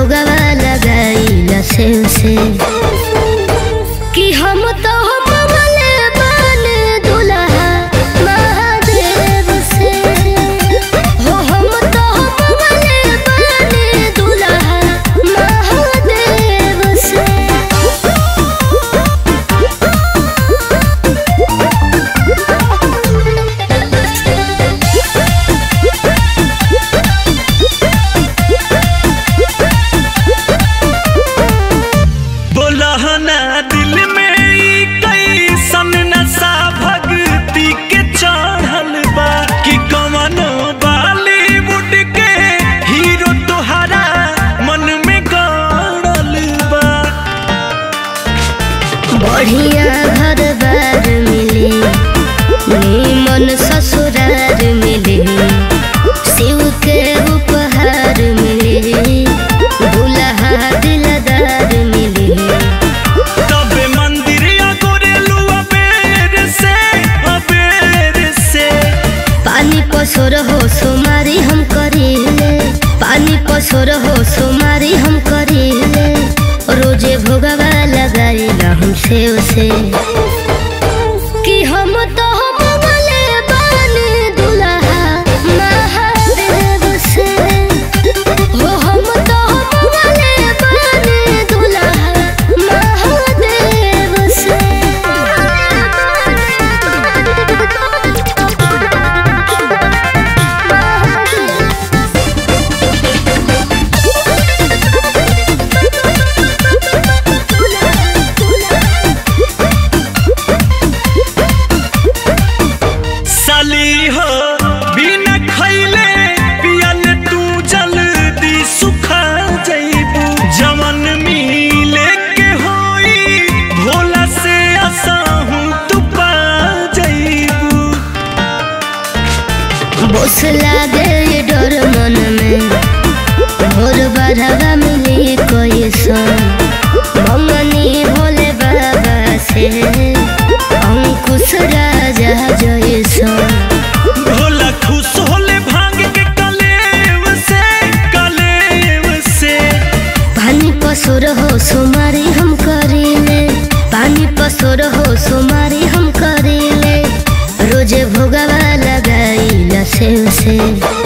भोगवा लगाइला से से कि हम तो हम वाले बने दुल्हा महादेव से हो हम तो हम वाले बने दुल्हा महादेव से बोलहना दिल में ई कैसन नशा भक्ति के चढ़ल बा कि कवनो बॉलीवुड के हीरो तोहरा मन में गड़ल बा बढ़िया घर बार मिले नीमन ससुरार मिले शिव के उपहार मिले दुल्हा दिलदार मिले तबे मंदिर गोरेलू अबेर से अबेर से पानी पसोर हो सुमारी हम करीले पानी पसोर हो सुमारी हम करीले रोजे भोगवा लगाइला हम से उसे कि हम तो हम वाले बानी दुल्हा महादेव से हो हम तो हम वाले बानी दुल्हा महादेव से साली हो बिना खैले पियल तू जल्दी सुखा जइबू जवन मिले के होई भोला से असहू तू पा जइबू बोस लागे ये डर मन में भोर बढ़ावा मिली कोई सन मंगनी भोले बाबा से अंकुश राजा जैसन भोला खुश होले भांग के कलेव से कलेव से पानी पसोर हो सुमारी हम करीले पानी पसोर हो सुमारी हम करीले रोजे भोगवा लगाइला से से